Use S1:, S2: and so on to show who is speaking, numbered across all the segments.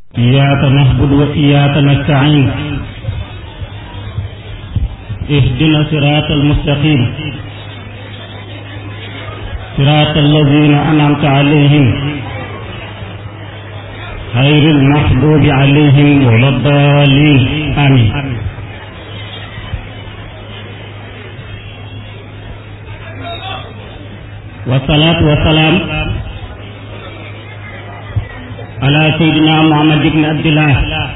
S1: إياك نعبد وإياك نستعين اهدنا صراط المستقيم صراط الذين أنعمت عليهم غير المحبوب عليهم ولا الضالين آمين والصلاة والسلام على سيدنا محمد بن عبد الله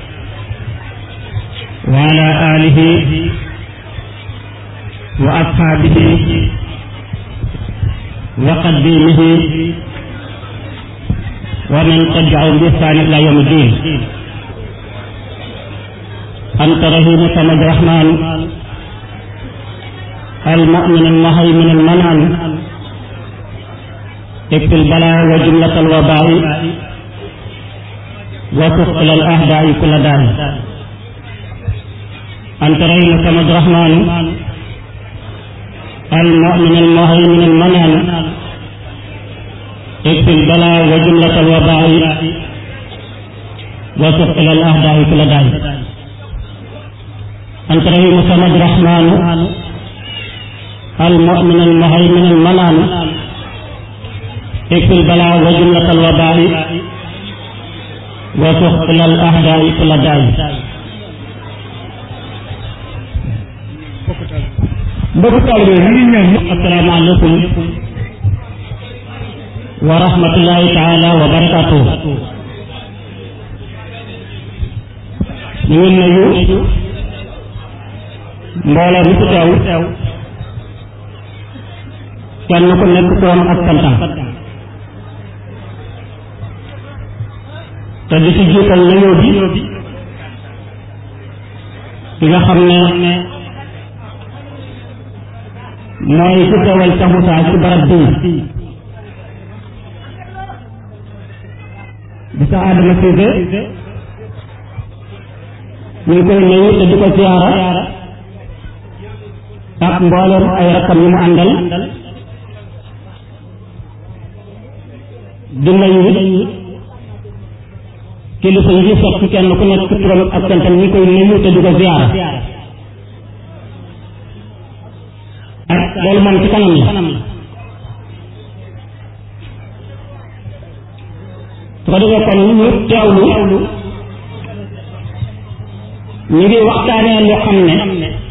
S1: وعلى آله وأصحابه وقديمه ومن تبعهم بإحسان إلى يوم الدين أنت رحيم صمد الرحمن المؤمن المهيمن المنعم اكفي البلاء وجملة الوباء وتقتل الأهداء كل داء أنت رحيم صمد الرحمن المؤمن المهيمن المنعم اكفي البلاء وجملة الوباء وتقتل الأهداء كل داء أنت رحيم صمد الرحمن المؤمن المهيمن المنعم اكفي البلاء وجملة الوباء وتقتل الأهداء كل داء
S2: mbokk taalibe yi ñu ngi ñaan ñëpp
S1: asalaamaaleykum wa rahmatullahi taala wa barakatuh ñu ngi nuyu mbooloo mi fi teew kenn ku nekk koom ak santam te di ci jiital nuyoo bi ki nga xam ne mooy ku teewal Cheikh Moussa ci barab bii di sa Adama Cissé ñu ngi koy nuyu te di ko siyaara ak mboolem ay rakkam yi mu àndal di nuyu kilifa yi fi fekk kenn ku nekk turam ak santam ñu koy nuyu te di ko siyaara ak loolu moom ci kanam la su ko defee kon ñu teewlu ñu ngi waxtaanee lu xam ne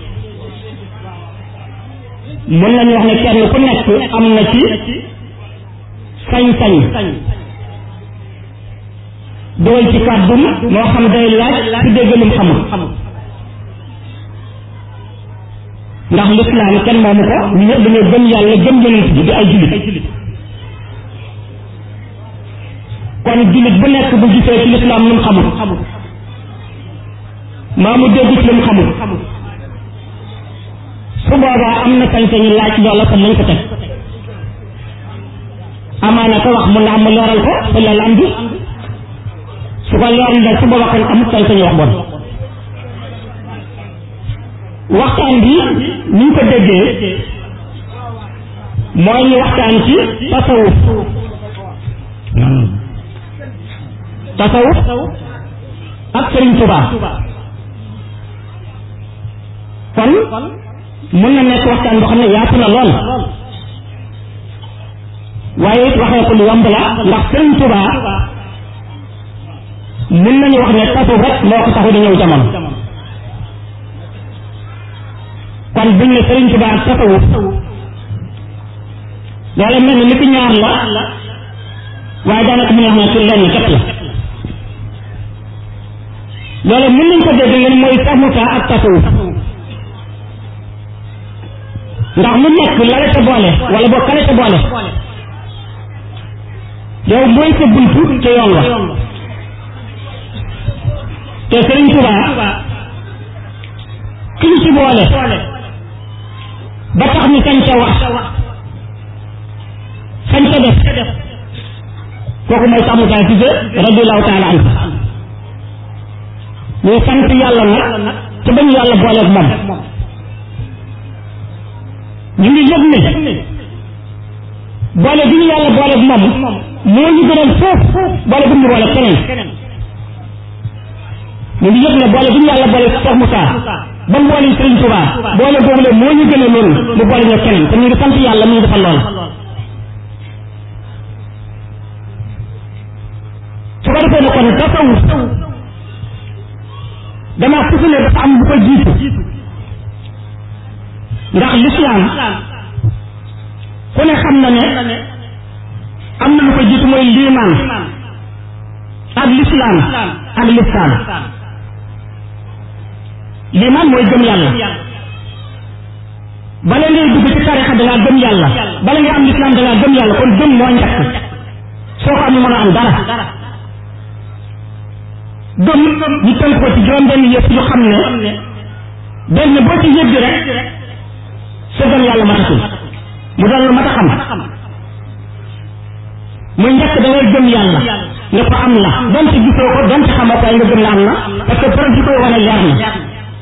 S1: mën nañu wax ne kenn ku nekk am na ci sañ-sañ dugal ci kàddum moo xam day laaj ci dégg lu mu xamul ndax lislaam kenn moomu ko ñu ñëpp dañoo gëm yàlla gëm yonent bi di ay jullit kon jullit bu nekk bu gisee ci lislaam lu mu xamul maa mu dégg ci lu mu xamul su boobaa am na sañ-sañu laaj loola kon lañ ko teg amaana ko wax mun na am mu leeral ko te loolu am bi su ko leeral da su boobaa kon amul sañ-sañu wax bon waxtaan bi ni ñu ko déggee mooy ñu waxtaan ci tasawuf tasawuf ak Sëriñ Tuubaa kon mën na nekk waxtaan boo xam ne yaatu na lool waaye it waxee ko lu yomb la ndax Sëriñ Tuubaa mën nañu wax ne tasawuf rek moo ko taxu di ñëw jamono kon buñ ne Sëriñ Tuubaa ak tasawuf loolu mel ni li fi ñaar la waaye daanaka mu ne wax ne ci lenn képp la loolu mën nañ ko dégg ngeen mooy Cheikh Moussa ak tasawuf ndax lu nekk la la ca boole wala boo kale ca boole yow mooy sa buntu ca yoon wa te Sëriñ Tuubaa ki ñu ci boole ba tax ñu sañ ca wax sañ ca def kooku mooy Cheikh Moussa Cissé radiyallahu taala anhu ñuy sant yàlla nag te bañu yàlla booleeg moom ñu ngi yëg ne boole bi ñu yàlla booleeg moom moo ñu gënal foofu boole bu ñu boole keneen ñu ngi yëg ne boole bi ñu yàlla boole Cheikh Moussa ba mu boole Sëriñ Touba boole boobu la moo ñu gën a loolu mu boole ñu keneen te ñu ngi sant yàlla mu ngi defal loola su ko defee ne kon tasawuf dama fusu ne dafa am bu ko jiitu ndax lislaam ku ne xam na ne am na lu ko jiitu mooy liimaan ak lislaam ak lisaan liimaan mooy gëm yàlla bala ngay dugg ci tarixa da ngaa gëm yàlla bala ngay am lislaam da ngaa gëm yàlla kon gëm moo njëkk soo ko am mën a am dara gëm ñu tënk ko ci juróom benn yëpp yu xam ne benn boo ci yëgg rek sa gëm yàlla matatul mu doon lu mat a xam muy njëkk da ngay gëm yàlla ne ko am na donte gisoo ko donte xamoo ko ay nga gëm la am na parce que preuve bi koy wane leer na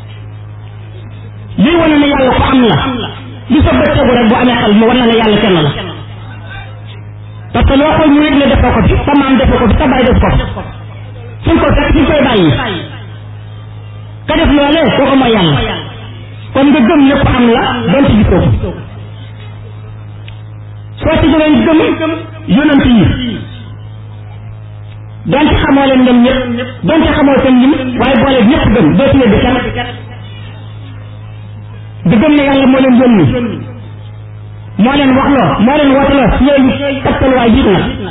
S1: lii wane ne yàlla ko am la li sa bët tegu rek bu amee xel mu wane ne yàlla kenn la parce que loo xool mu yëg ne defoo ko fi sa maam defoo ko fi sa baay def ko fi fu ñu ko fekk fi ñu koy bàyyi ka def loolee kooku mooy yàlla kon nga gëm lépp am la donte gisoo ko soo ci jógee gëm yonent yi donte xamoo leen ñoom ñëpp donte xamoo seen lim waaye boole ñëpp gëm doo ci weddi kenn di gëm ne yàlla moo leen yónni moo leen waxloo moo leen wooteloo yooyu tegtal waay jiit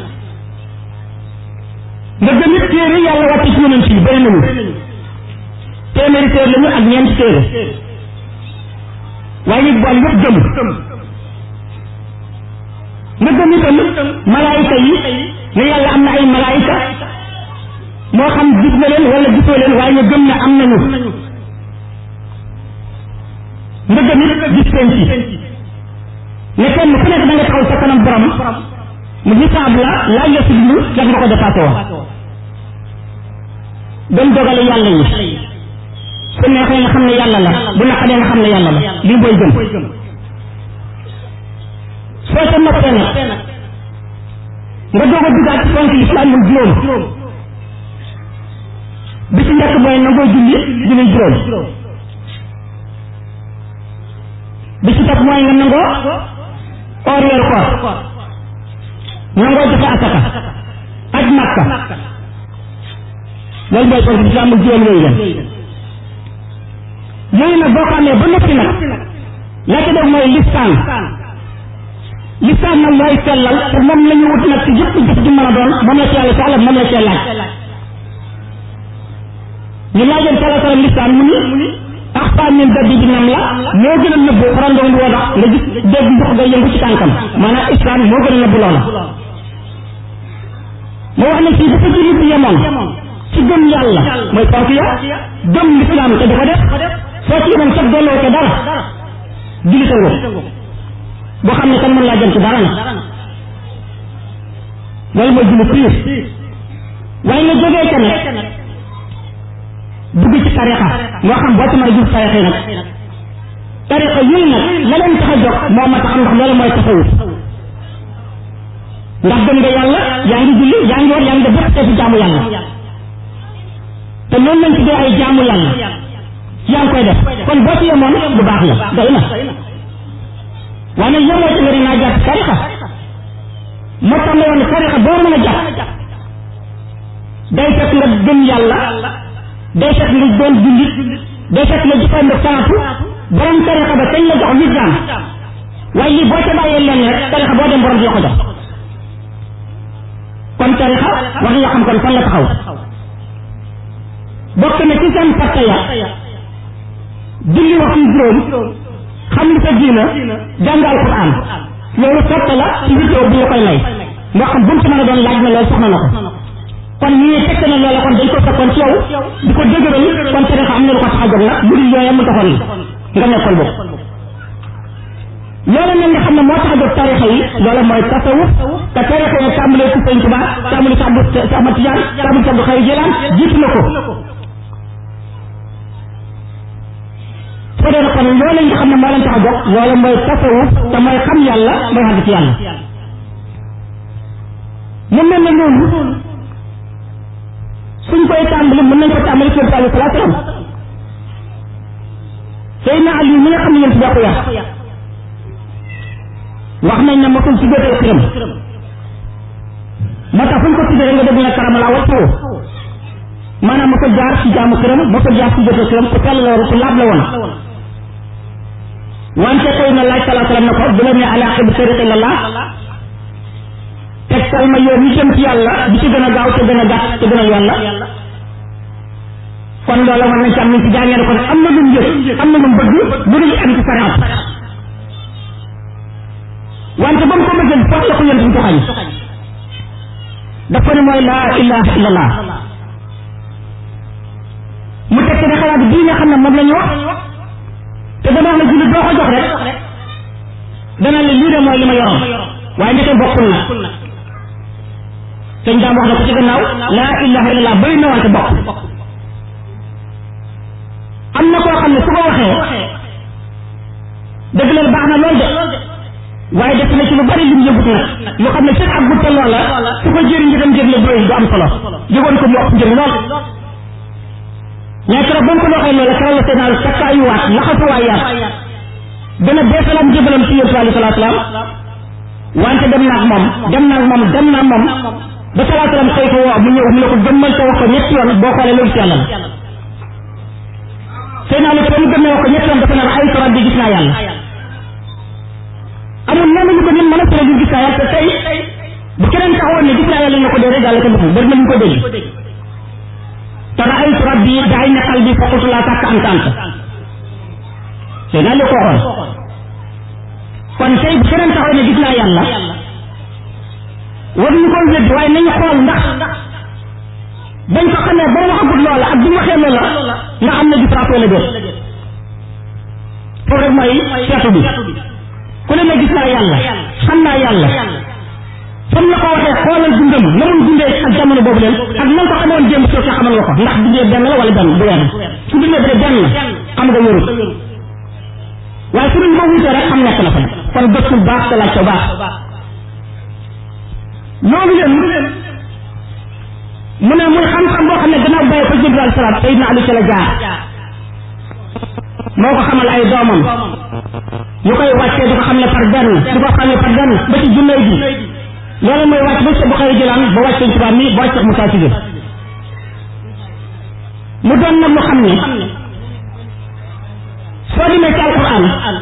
S1: na nga gëm it téere yàlla wàcce ci yonent yi bëri nañu téeméeri téere lañu ak ñeenti téere waaye it boole yëpp gëm nga gëm itam malaayika yi ne yàlla am na ay malaayika moo xam gis na leen wala gisoo leen waaye nga gëm ne am nañu nga gëm it gis seen ci ne kenn ku nekk da nga taxaw sa kanam borom mu hisaab la laaj la si lu def nga ko dépassé woon gëm dogale yàlla yi su neexee nga xam ne yàlla la bu naqadee nga xam ne yàlla la lii booy gëm soo ca noppee nag nga doog a duggaat ci fonk lislaam muy juróom bi ci njëkk mooy nangoo julli julli juróom bi ci topp mooy nga nangoo oor weeru koor nangoo joxe asaka aj makka loolu mooy fonk lislaam muy juróom yooyu leen yooyu nag boo ko amee ba noppi nag la ca def mooy listaan listaan nag mooy sellal te moom la ñu wut nag ci yëpp jëf ji mën a doon moom la ci yàlla soxla moom la ci laaj ñu laajoon sala salam listaan mu ni axfaa min daddi bi nam la moo gën a nëbbu xarandoon di woo nga gis dégg ndox nga yëngu ci tànkam maanaam islam moo gën a nëbbu loola moo wax ne fii dafa ci nit yemoon ci gëm yàlla mooy ponk ya gëm lislaam te di ko def soo ci yemoon sax dolloo ko dara julli sa ngóob boo xam ne kan mën laa jëm ci dara na loolu mooy julli piir waaye nga jógee ca nag dugg ci tarixa moo xam boo ci mën a jub tarixa yi nag tarixa yooyu nag la leen tax a jóg moo ma tax am ndax loolu mooy tasawuf ndax gëm nga yàlla yaa ngi julli yaa ngi war yaa ngi def bépp xeetu jaamu yàlla te loolu lañ tuddee ay jaamu yàlla yaa ngi koy def kon boo ci yemoon bu baax la doy na waaye nag yemoo ci nga ne naa jàpp tarixa moo tax ma woon ne tarixa boo mën a jàpp day fekk nga gëm yàlla day fekk nga doon jullit day fekk nga jëfandikoo salaatu borom tarixa ba kañ la jox lislaam waaye lii boo ca bàyyee lenn rek tarixa boo dem borom di ko jox kon tarixa wax nga xam kon fan la taxaw bokk na ci seen fatta ya julli waxtu juróom xam li sa diina jàng alquran loolu sotta la ci vidéo bu la koy may moo xam bu mu ci mën a doon laaj na loolu soxna na ko kon ñu ne fekk na loola kon dañ ko fekkoon ci yow di ko dëgëral kon tarixa am na lu ko tax a jóg nag mu di yooya mu taxoon nga nekkoon boobu loola nag nga xam ne moo tax a jóg tarixa yi loola mooy tasawuf te tarixa yi tàmbalee ci sëñ Tuubaa tàmbalee ci Abdu Cheikh Ahmad Tijaan tàmbalee ci Abdu Xaadir Jilaan jiitu na ko soo dee kon loola nga xam ne moo leen tax a jóg loola mooy tasawuf te mooy xam yàlla mooy àgg ci yàlla mu mel ne loolu suñ koy tàmbali mën nañ ko tàmbali ci yonent bi sallallahu alayhi wasallam Seydina Ali mi nga xam ne yéen si jàpp yàq wax nañ ne mosul ci jóotee këram moo tax fu ñu ko tuddee nga dégg na karamala waccawu maanaam mosul jaar ci jaamu këram mosul jaar ci jóotee këram ku sell la woon ku laab la woon wante koy na laaj salaa salaam na ko bu la ne ala xib sariq illallah tegtal ma yoon yi jëm ci yàlla bi ci gën a gaaw te gën a gàtt te gën a yàlla kon loolu war nañ ci am nañ ci jàngee ne kon am na lu mu yëg am na lu mu bëgg lu dul am ci sariat wante ba mu ko bëggee foog la ko yënt ñu ko xañ daf ko ne mooy laa ilaha illallah mu teg ci ne xalaat bii nga xam ne moom la ñu wax te dama wax ne jullit boo ko jox rek dana la lii de mooy li ma yoroon waaye ndeke bokkul na sëñ daam wax na ko ci gannaaw laa ilaha illallah bëri na wante bokk am na koo xam ne su ko waxee dëgg la baax na lool de waaye def na ci lu bari lim yëgut nag lu xam ne seen ak gutta loola su ko jëriñ njëgam njëg la doy du am solo jógoon ko mu ëpp njëg lool mais keroog ba mu ko waxee loola keroog la seenaalu takkaayuwaat laxasuwaayaat dana beesalaat njëbalam ci yéen alayhi salaatu salaam wante dem naag moom dem naag moom dem naag moom ba salaatu salaam xëy ko woo mu ñëw mu ne ko gëmmal te wax ko ñetti yoon boo xoolee loolu ci yàlla la seenaalu te mu gëmmee wax ko ñetti yoon dafa naan ay rabbi gis naa yàlla amul lenn lu ko nit mën a tere gis naa yàlla te tey bu keneen taxawoon ne gis naa yàlla ñu ko dee rek yàlla ko deful bari na ñu ko dégg te raaytu rabbi daay na qalbi fa qultu laa tàkk anta anta te naa li ko waxoon kon tey bu keneen taxawoon ne gis naa yàlla war ñu ko wéddi waaye nañu xool ndax bañ ko xamee ba waxagul loola ak bi mu waxee loola nga am na différence wala déet foofu rek mooy seetu bi ku ne ne gis naa yàlla xam naa yàlla fam la ko waxee xoolal dundam na muy dundee ak jamono boobu leen ak nan ko xamoon démb soo xamal nga ko ndax dundee benn la wala benn du wenn su dundee ba benn xam nga wérul waaye su duñ ko wutee rek xam nekk na fa kon gëstul baax te laaj ko baax loolu leen mu ne muy xam-xam boo xam ne gannaaw bàyyi ko Jibril alayhi salaam Seydina Ali ca la jaar moo ko xamal ay doomam ñu koy wàccee di ko xam ne par benn di ko xam ne par benn ba ci junnee ji loolu mooy wàcc ba ci Buxaari jëlaan ba wàcc Sëñ Tuubaa mi ba wàcc Musaa Sise mu doon nag lu xam ne soo demee ci alquran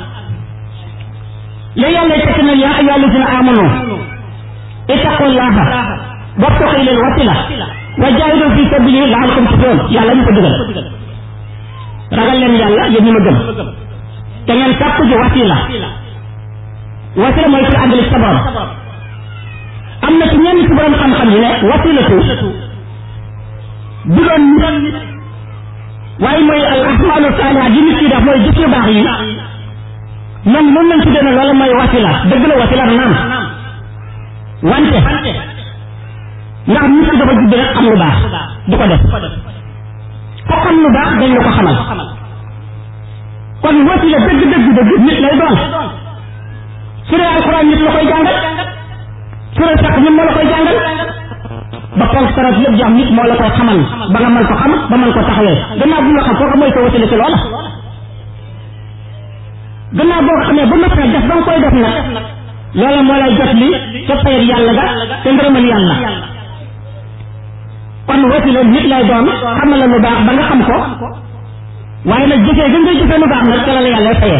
S1: la yàlla tekk na yaa ayyuhaa llaziina aamanu ittaqullaaha wabtaghuu ilayhi l-wasiila wa jaahidu fii sabiilihi la'allakum tuflihuun yàlla ñu ko digal ragal leen yàlla yéen ñi ma gëm te ngeen sàkku ji wasila wasila mooy pour àggali sa borom am na ci ñenn ci borom xam-xam yi ne wasilatu du doon nit waaye mooy al ahmaalu saalihaat yi nit ki def mooy jëf yu baax yi ñoom noonu lañ tuddee ne loolu mooy wasila dëgg la wasila naam wante ndax nit ki dafa judd rek xam lu baax du ko def ko xam lu baax dañ la ko xamal kon wasila dëgg dëgg dëgg nit lay doon su dee alxuraan nit la koy jàngal su dee sax nit moo la koy jàngal ba ponk sarat yëpp jaam nit moo la koy xamal ba nga mën ko xam ba mën ko taxawee gannaaw bu nga xam kooku mooy sa wasila ci loola gannaaw boo ko xamee ba noppi nag def ba nga koy def nag loola moo lay jot li ca payet yàlla ga te ngërëmal yàlla kon wasila nit lay doon xamal la lu baax ba nga xam ko waaye nag jëfee gën ngay jëfee lu baax nag ca la la yàlla fayee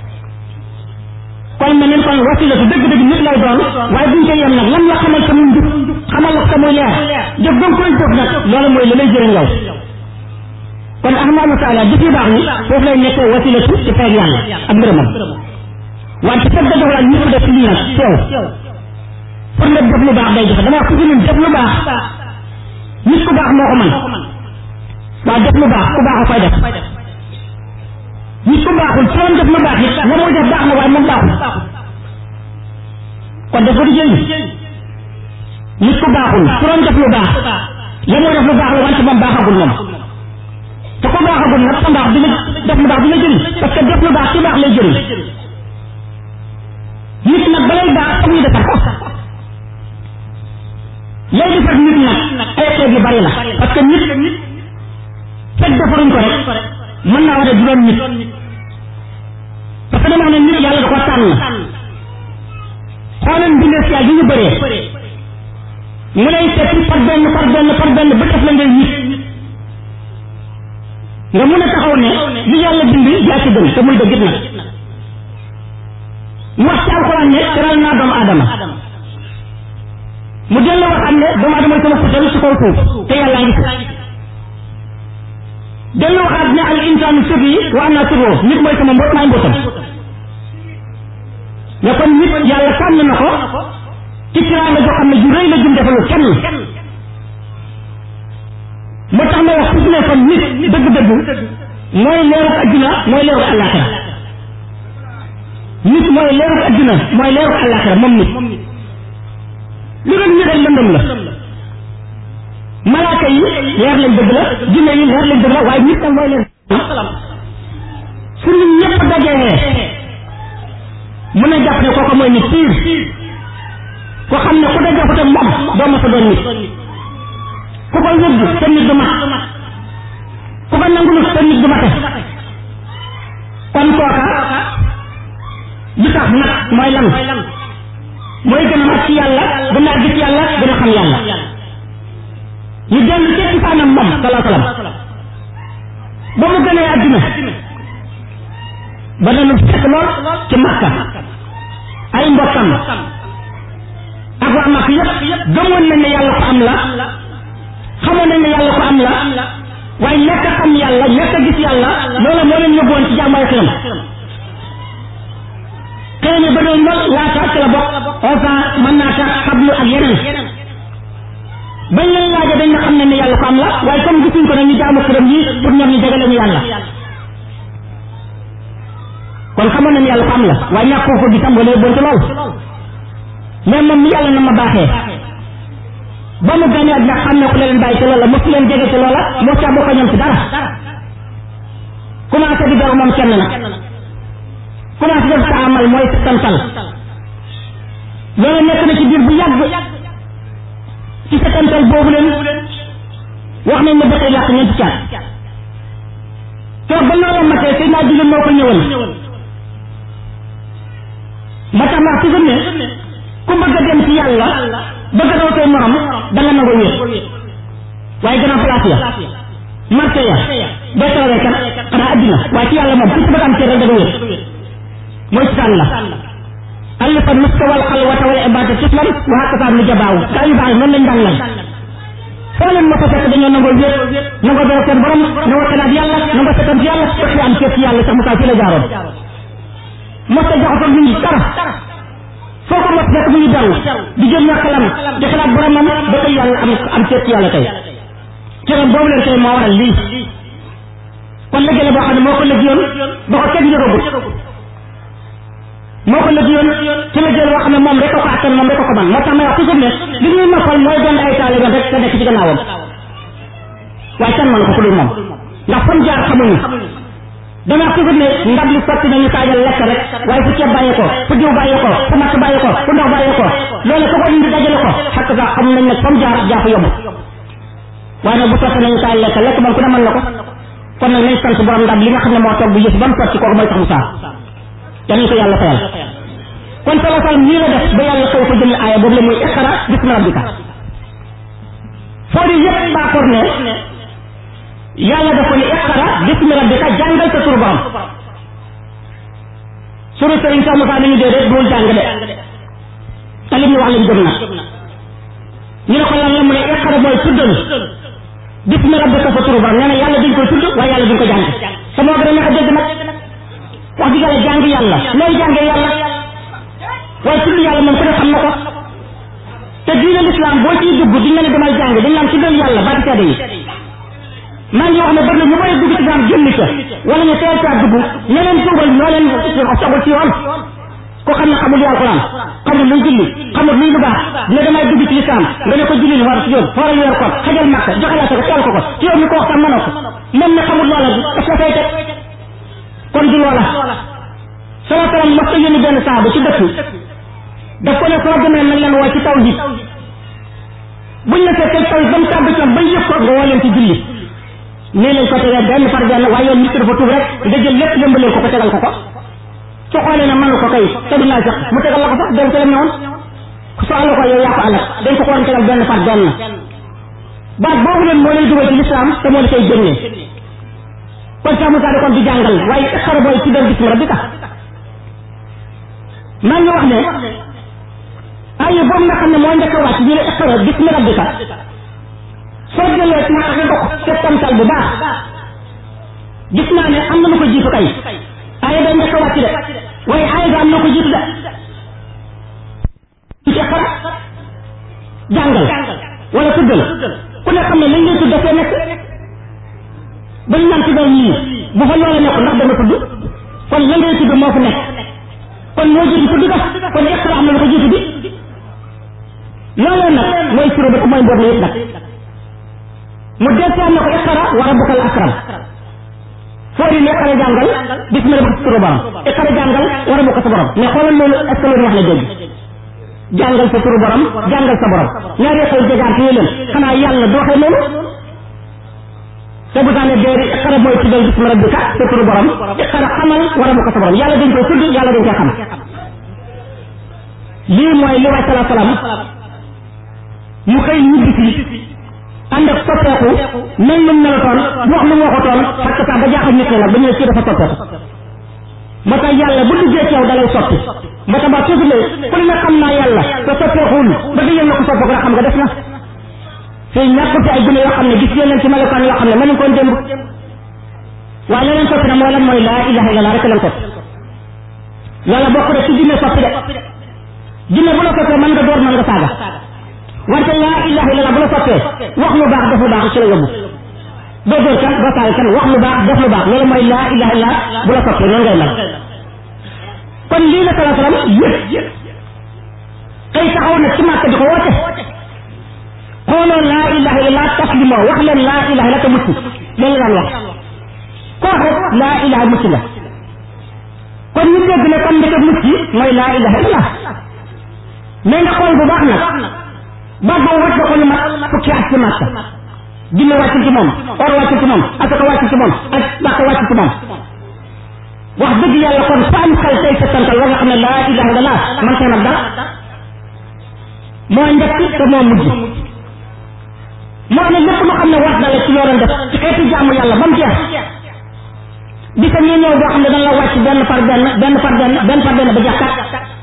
S1: kon mel ni kon wasila su dëgg-dëgg nit lay doon waaye buñ ko yem nag lan la xamal sa muy njub xamal la sa muy leer jëf ba nga koy jëf nag loolu mooy li lay jëriñ yow kon ahmadu taala jëf yu baax ni foofu lay nekkee wasilatu ci fayeg yàlla ak ngërëmam wante fekk da doxal ñëpp def lii nag teew pour nga def lu baax day jafe dama wax ku ñun def lu baax nit ku baax moo ko mën waaw def lu baax ku baax a koy def nit ku baaxul ci woon def lu baax it la muy def baax na waaye moom baaxul kon def ko di jëriñ nit ku baaxul ci woon def lu baax la muy def lu baax la wante moom baaxagul moom te ku baaxagul nag sa mbaax dina def lu baax dina jëriñ parce que def lu baax ci baax lay jëriñ nit nag balay baax foog ñu defar ko lay defar nit nag ay xeet yu bari la parce que nit fekk defaruñ ko rek mën naa war a juróom nit parce que dama xam ne nit yàlla da ko tànn xooleen bindee si yi ñu bëree mu lay seet par benn par benn par benn ba def la ngay nit nga mun a taxaw ne li yàlla bind yaa ci gën te muy dëgg nag mu wax ci alxuraan ne teral naa doomu aadama mu delloo wax am ne doomu aadama sama futal ci kaw suuf te yàlla ngi fi delloo waxaat ne al insaanu sirri wa ana sirruhu nit mooy sama mbóot maay mbóotam ne kon nit yàlla tànn na ko ci tiraanga joo xam ne ju rëy la jum defalu kenn moo tax ma wax su ne kon nit dëgg-dëgg mooy leeruk adduna mooy leeruk àllaaxira nit mooy leeruk adduna mooy leeruk àllaaxira moom nit lu doon nit rek lëndëm la malaaka yi leer lañ dëgg la jinne yi leer lañ dëgg la waaye nit nag mooy leer su nit ñëpp dajee mën a jàpp ne kooku mooy nit piir ko xam ne ku da jàpp te moom doo ma sa doon nit ku ko yëgg te nit du mat ku ko nangulu te nit du mate kon kooka li tax nag mooy lan mooy gën a mat ci yàlla gën a gis yàlla gën a xam yàlla ñu dellu ci cosaanam moom salaa salaam ba mu gënee àdduna ba dana fekk lool ci makka ay mbokkam ak waa makka yëpp gëmoon nañ ne yàlla ko am la xamoon nañ ne yàlla ko am la waaye ñàkk a xam yàlla ñàkk a gis yàlla loola moo leen yóbbuwoon ci jàmm ay xiram xëy na ba doon lool laata ci la bokk osa mën naa tax xablu ak yeneen bañ leen laaja dañ na xam ne ne yàlla ko am la waaye comme gisuñ ko nag ñu jaamu xiram yi pour ñoom ñu jegale ñu yàlla kon xamoon nañ yàlla ko am la waaye ñàkk ko gisam wala bon ci lool mais moom mi yàlla na ma baaxee ba mu gane ak nag xam ne ku leen bàyyi ci loola mosu leen jege ci loola moo ca bokk ñoom ci dara commencé di door moom kenn nag commencé def sa amal mooy santal loolu nekk na ci biir bu yàgg ci setantal boobu leen wax nañ ne ba tey làq ñeenti caat toog ba loolu matee sëy naa jigéen moo ko ñëwal ma tax naa toujours ne ku bëgg a dem ci yàlla bëgg a raw say morom da nga nangoo wéet waaye gën a place ya marché ya boo toogee kat xanaa addina waaye ci yàlla moom ku ci bëgg am cër rek da nga wéet mooy ci tànn la alifa nuska wal xalwata wal ibada tuslam wa hakasa nu jabaaw gaa yu baax noonu lañ daan lay foo leen ma ko fekk dañoo nangoo wéet nangoo dara seen borom nangoo xalaat yàlla nangoo setan ci yàlla fekk am cër ci yàlla sax mu kaa fi la jaaroon mos a jaxasoo nit ñi dara foo ko mos fekk mu ngi daw di jël na xelam di xalaat boromam ba tey yàlla am am cër ci yàlla tey cëram boobu leen tey moo waral lii kon liggéey la boo xam ne moo ko liggéeyoon ba ko kenn yëgagut moo ko liggéeyoon ci liggéey boo xam ne moom rek a ko attan moom rek a ko man moo tax may wax toujours ne li ñuy noppal mooy doon ay taalibe rek te nekk ci gannaawam waaye kenn mën ko ku dul moom ndax fam jaar xamuñu danaa toujours ne ndab li sotti nañu taajal lekk rek waaye fu ceeb bàyyee ko fu diw bàyyee ko fu matt bàyyee ko fu ndox bàyyee ko loolu ko ko indi dajale ko xakk sax xam nañ ne fam jaar jaafa yomb waaye nag bu sotti nañu taaj lekk lekk moom ku ne mën na ko kon nag nañ sant borom ndab li nga xam ne moo toog bu yëf ba mu sotti kooku mooy tax mu saa yanañ ko yàlla fayal kon sala sal nii la def ba yàlla xëy ko jël aaya boobu la muy iqra bismi rabbika foo di yëpp baakoor ne yàlla dafa ne iqra bismi rabbika jàngal sa turu borom suru sëriñ Cheikh Moussa ni ñu dee rek dool jàng de te li ñu wax lañ gëm na ñu ne ko lan la mu ne iqra mooy tuddal bismi rabbika sa turu borom nee na yàlla duñ koy tudd waaye yàlla duñ ko jàng te moo gën a neex a dégg nag wax dëgg yàlla jàng yàlla looy jàngee yàlla waaye tudd yàlla moom ku ne xam na ko te diine l'islam boo ciy dugg di nga ne demal jàng dañ naan tuddal yàlla baati seede yi maa ngi wax ne bari na ñu bëri dugg ci islam génn ca wala ñu teel caa dugg ñeneen tuubal ñoo leen sogul ci yoon ko xam ne xamul alquran xamul luy julli xamul luy lu baax dina damay dugg ci islam nga ne ko julli war ci yoon fooral weer ko xajal màkk joxe la ko teel ko ko ci yow mi ko wax tam mënoo ko moom ne xamul loola daf la fay teg kon du loola sala salaam mas ko yónni benn saabu ci dëkk daf ko ne soo demee nañ leen woo ci tawhid buñ la fekkee taw ba mu tàbbi ci ba yëg ko nga woo leen ci julli nii lañ ko tegee benn par benn waaye yoon nit ki dafa tuub rek nga jël lépp yëmbalee ko ko tegal ko ko su xoolee ne mënu ko kay te du naa sax mu tegal la ko sax dem ci la ñëwoon soxla ko yow yaa ko alal dañ ko ko woon tegal benn par benn baat boobu leen moo lay dugal ci lislaam te moo la koy génnee kon Cheikh Moussa kon di jàngal waaye xara booy ci benn bismi rabbika maa ngi wax ne ay boobu nga xam ne moo njëkk a wàcc ñu ne iqra bismi rabbika soo jëlee ci nga dox settantal bu baax gis naa ne am na lu ko jiitu kay aaya day njëkk a wàcc de waaye aaya ga am na ko jiitu de ci iqra jàngal wala tuddal ku ne xam ne lañ lay tudd dafee nekk ba ñu naan tuddal ñii bu fa loola nekk ndax dana tudd kon la ngay tudd moo fa nekk kon moo jiitu tudd ga kon iqra am na lu ko jiitu bi loolee nag mooy suro ba mooy mboot la yëpp nag mu deetaan na ko iqra wa rabbukal akram foo di ne iqra jàngal bismi rabbika suro borom iqra jàngal wa rabbuka sa borom mais xoolal loolu est ce que loolu wax na dégg jàngal sa turu borom jàngal sa borom ñaari xëy jegaar yi leen xanaa yàlla du waxee loolu te bu taane déeri iqra mooy tuddal bismi rabbika sa turu borom iqra xamal wa rabbuka sa borom yàlla dañ koy tudd yàlla dañ koy xam lii mooy li waay salaa salaam mu xëy ñibbi si ànd ak soppeeku mel lu mu melotoon wax lu mu waxutoon parce que sax ba jaaxal nit ñi nag ba ñu ne kii dafa soppeeku moo tax yàlla bu duggee ci yow dalay soppi moo tax ba toujours ne ku ne xam naa yàlla te soppeekuwul ba di yéen na ko soppeeku rek xam nga def na fii ñàkk fi ay gune yoo xam ne gis ngeen leen ci melokaan yoo xam ne mënuñ koon démb waaye leneen soppi na mooy lan mooy laa ilaha illallah rek leen soppi yàlla bokk rek ci jinne soppi de jinne bu la soppee mën nga door mën nga saaga wante laa ilaha illallah bu la soppee wax lu baax def lu baax ci la yóbbu doo door kan doo saaga kan wax lu baax def lu baax loolu mooy laa ilaha illallah bu la soppee noonu ngay mel kon lii la salaa salaam yëpp xëy taxaw nag ci màkk di ko woote xooloo laa ilaha illallah taslimoo wax leen laa ilaha illallah te mucc loolu la daan wax ko wax rek laa ilaha mucc la kon ñu dégg ne kon ndeke mucc mooy laa ilaha illallah mais nga xool bu baax nag baat boobu wàcc na ko lu mat fukki at ci màkk jinne wàcc ci moom or wàcc ci moom asaka wàcc ci moom ak bàkk wàcc ci moom wax dëgg yàlla kon fa am xel tey sa tantal wa nga xam ne laa ilaha illallah man see nag dara moo njëkk te moo mujj moo ne lépp loo xam ne war na la ci yoroon def ci xeeti jaamu yàlla ba mu jeex di sa ñi ñëw boo xam ne dañ la wàcc benn par benn benn par benn benn par benn ba jàkkat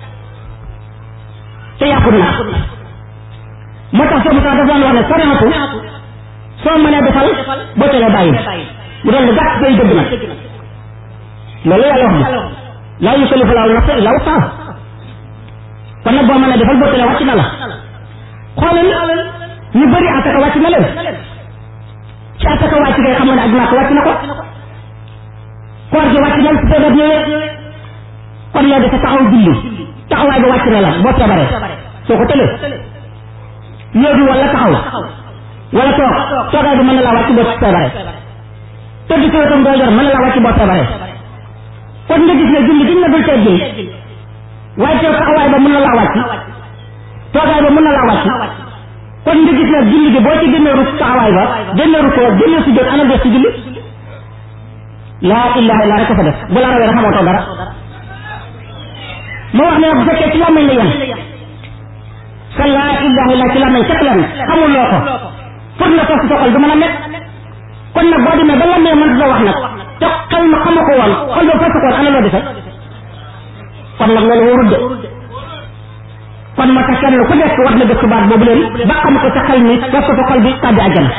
S1: te yàqut na moo tax soo musaa dafa daan wax ne soriatu soo mënee defal boo telee bàyyi mu doon lu gàtt day dëgg nag loolu yàlla wax bi laa yukallifu laahu nafsan illaa wus'ahaa kon nag boo mënee defal boo telee wàcc na la xoolal ñu bëri asaka wàcc na leen ci asaka wàcc ngay xamoon ne aj Màkka wàcc na ko koor gi wàcc na la su feebar ñëwee kon yow dafa taxaw julli taxawaay ba wàcc na la boo feebaree soo ko tëlee léegi wala taxaw wala toog toogaay bi mën na laa wàcc boo feebaree tëdd ci wetam doo yor mën na laa wàcc boo feebaree kon nga gis ne julli giñ na dul teggin waaye teew taxawaay ba mën na laa wàcc toogaay ba mën na laa wàcc kon nga gis ne julli gi boo ci génnee rus taxawaay ba génnee rus ko génnee si jot ana des ci julli laa ilaha illa rek fa def bu la rawee rek xamoo dara moo wax ne bu fekkee ci làmmiñ la yem sa laa ilaha illa ci làmmiñ képp la xamul loo ko pour nga toog sa xol du mën a nekk kon nag boo demee ba làmmiñ mën la wax nag te xel ma xama ko woon xol ba fas ko woon ana loo defe kon nag loolu wóorul de kon moo tax kenn ku nekk war na dëkk baat boobu leen ba xam ko sa xel mi def ko sa xol bi tàbbi àjjana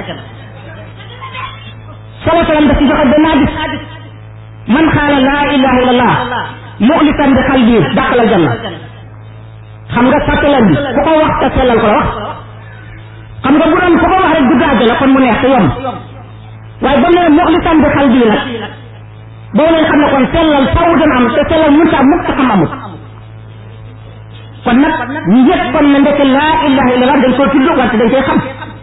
S1: sala salam daf ci joxe benn hadis man xaala laa ilaha illallah muxlisan bi xal bii dàqalal janna xam nga sàttalan bi ku ko wax te sellal ko la wax xam nga bu doon ku ko wax rek dugg àjjana kon mu neex te yomb waaye ba ne muxlisan bi xal bii nag boo leen xam ne kon sellal faw dana am te sellal mënta am mukk te xam amut kon nag ñu yëg kon ne ndeke laa ilaha illallah dañ koo tudd wante dañ koy xam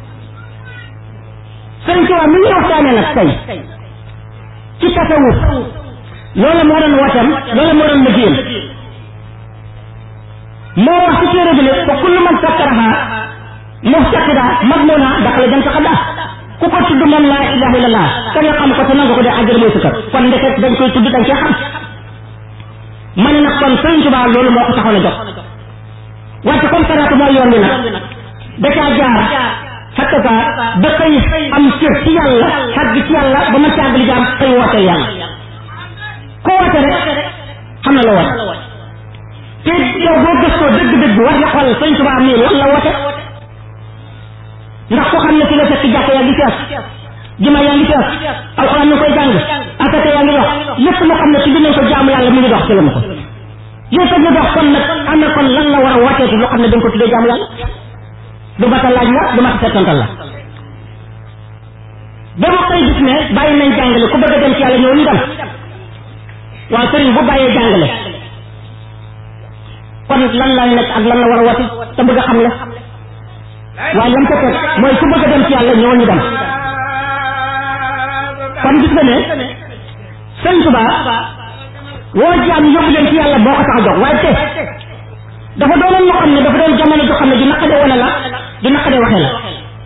S1: sëñ Tuubaa mi ngi waxtaane nag tey ci tasawuf loolu moo doon wootam loolu moo doon liggéeyam moo wax ci téere bi ne fa kullu man sakkaraha muhtaqida magmuna daxala jëm sa xadda ku ko tudd moom laa ilaha illallah te nga xam ko te nangu ko de àjjana mooy sa kër kon ndeket dañ koy tudd dañ cee xam ma ne nag kon Sëriñ Tuubaa loolu moo ko taxoon a jox wante comme saraatu mooy yoon bi nag da caa jaar xatta ka da koy am cër ci yàlla xàgg ci yàlla ba ma càgg li jaam koy wooteel yàlla ko woote rek xam na la woote te yow boo gëstoo dëgg-dëgg war nga xool Sëriñ Tuubaa mii lan la woote ndax ko xam ne fi la fekk jàkk yaa ngi fees juma yaa ngi fees alxuraan ñu koy jàng asaka yaa ngi dox lépp loo xam ne ci dinañ ko jaamu yàlla mu ngi dox ci la ma ko yow tam ñu dox kon nag am na kon lan la war a wooteeti loo xam ne dañ ko tuddee jaamu yàlla du mata laaj la du mata settantal la ba ma koy gis ne bàyyi nañ jàngale ku bëgg a dem ci yàlla ñëw ñu dem waaw sëriñ bu bàyyee jàngale kon lan lay nekk ak lan la war a woote te bëgg a xam le waaye lam ko teg mooy ku bëgg a dem ci yàlla ñëw ñu dem kon gis nga ne sëriñ Tuubaa woo jaam yóbbu leen ci yàlla boo ko tax a jóg waaye te dafa doonoon loo xam ne dafa doon jamono joo xam ne di naqade wane la di naqade waxee la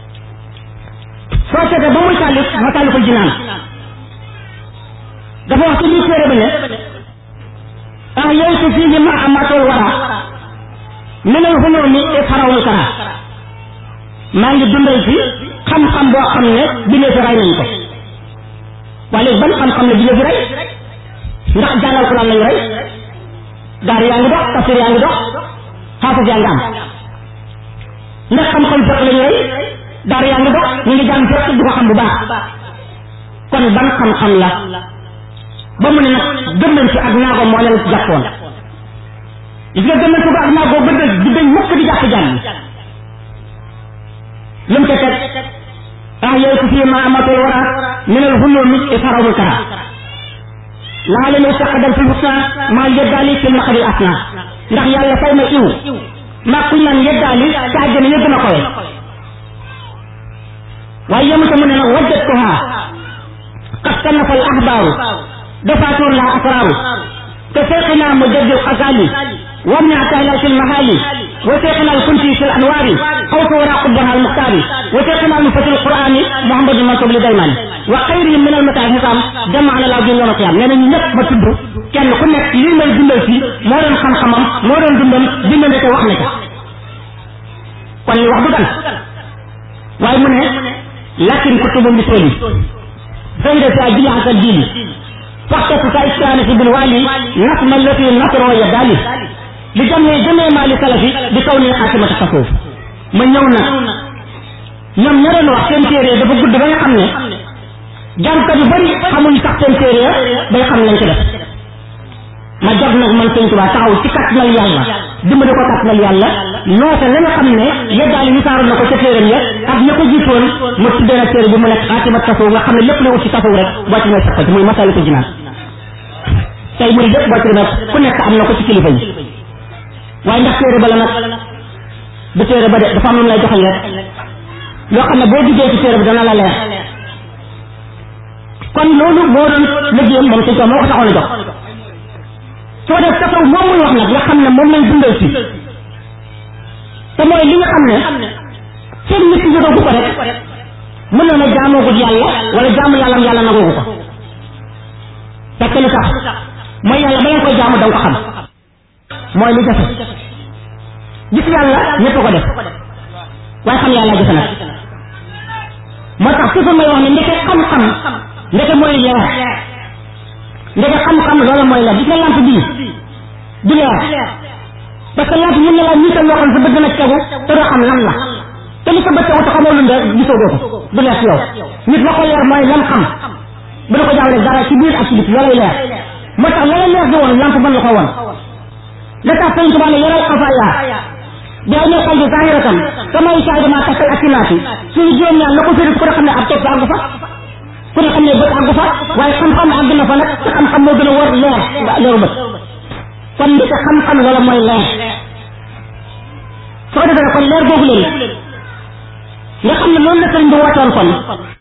S1: soo seetee ba muy tàllif ma tàlliful jinaan dafa wax ci lii téere bi ne ah yooyu fii ma amaatool wara minal xunóomi e farawul kara maa ngi dundal fi xam-xam boo xam ne bindee fi ray nañ ko waaye léegi ban xam-xam ne bindee fi ray ndax jàngal ko lan lañu rey daar yaa ngi dox tafsir yaa ngi dox xaafis yaa ngi am ndax xam-xam fekk lañu rey daar yaa ngi dox ñu ngi jàng fekk du ko xam bu baax kon ban xam-xam la ba mu ne nag gëmman ci ak naago moo leen jàppoon gis nga gëmman ci ko ak naago ba dëgg di dañ mukk di jàpp jàng lu mu ko teg ah yow ku fii ma amatul wara minal hulumi ifarawu kara laa leen saqadal fi husna maa yeddaali fil maqadil asna ndax yàlla fay na iw maa kuñ naan yeddaali ca àjjana ya gën a kowe waaye yemu ta mu ne nag wajjatuha qad sannafa al ahbaaru dafaatuur la asraaru te seeqina mujaddil xasaali وابن عتاهلا في المهالي وشيخنا الكنتي في الانوار قوس وراء قبها المختار وشيخنا المفتي القراني محمد المنصور لديمان وخيرهم من المتعهقام جمع على العظيم يوم القيامه nee nañu ñëpp ma tudd kenn ku nekk lii may dundal fii moo doon xam-xamam moo doon dundam bind na te wax na ko kon li wax du gan waaye mu ne lakin kutubu misoli فإذا سأجل عن الدين فاحتفظ كإسلام في بالوالي نسم التي نصر ويدالي لجمع جميع ما لسلفي بكون خاتمة التصوف ma ñëw na ñoom ña doon wax seen téere dafa gudd ba nga xam ne jàngkat yu bari xamuñ sax seen téere bay xam lañ ci def ma jot nag man sëñ Tuubaa taxaw ci kàttanal yàlla dimbali ko kàttanal yàlla noote la nga xam ne yeddaali wisaaroon na ko ca téeram ya ak ña ko jiitoon ma tuddee na téere bi mu nekk xaatima tasawuf nga xam ne lépp la ut ci tasawuf rek boo ci may sakkati muy masali ko jinaan tey muy lépp boo ci demee ku nekk am na ko ci kilifa yi waaye ndax téere ba la nag du téere ba de dafa am lu lay joxal rek loo xam ne boo duggee ci téere bi dana la leer kon loolu moo doon liggéeyam moom sëñ ko moo ko taxoon a jox soo def tasaw moom muy wax nag nga xam ne moom lay dundal si te mooy li nga xam ne seen nit ki jógagu ko rek mën na ne jaamoogut yàlla wala jaamu yàllam yàlla nagoogu ko fekk li tax mooy yàlla ba ngeen koy jaamu da nga ko xam mooy li jafe gis yàlla ñëpp ko def waaye xam yàlla jafe nag moo tax toujours may wax ne ndeke xam-xam ndeke mooy leer ndeke xam-xam loolu mooy leer gis nga lamp bii du leer parce que lamp mën na laa niital loo xam sa bët dana tegu te doo xam lan la te li sa bët tegu te xamoo lu ndee gisoo doo ko du leer ci yow nit la ko leer mooy lam xam bu la ko jàngale dara ci biir ak ci biti loolay leer moo tax la leer di woon lamp mën la ko woon la tax sëñ Tuubaa ne yaral xafaaya day ne xal bi zahiratan kamay saay dama takkal akinaati suñu juróom ñaar la ko firi ku ne xam ne ab topp àggu fa ku ne xam ne bët àggu fa waaye xam-xam àgg na fa nag te xam-xam moo gën a war leer leeru bët kon li ko xam-xam loola mooy leer soo defee kon leer googu leen nga xam ne loolu la sëriñ bi wootoon kon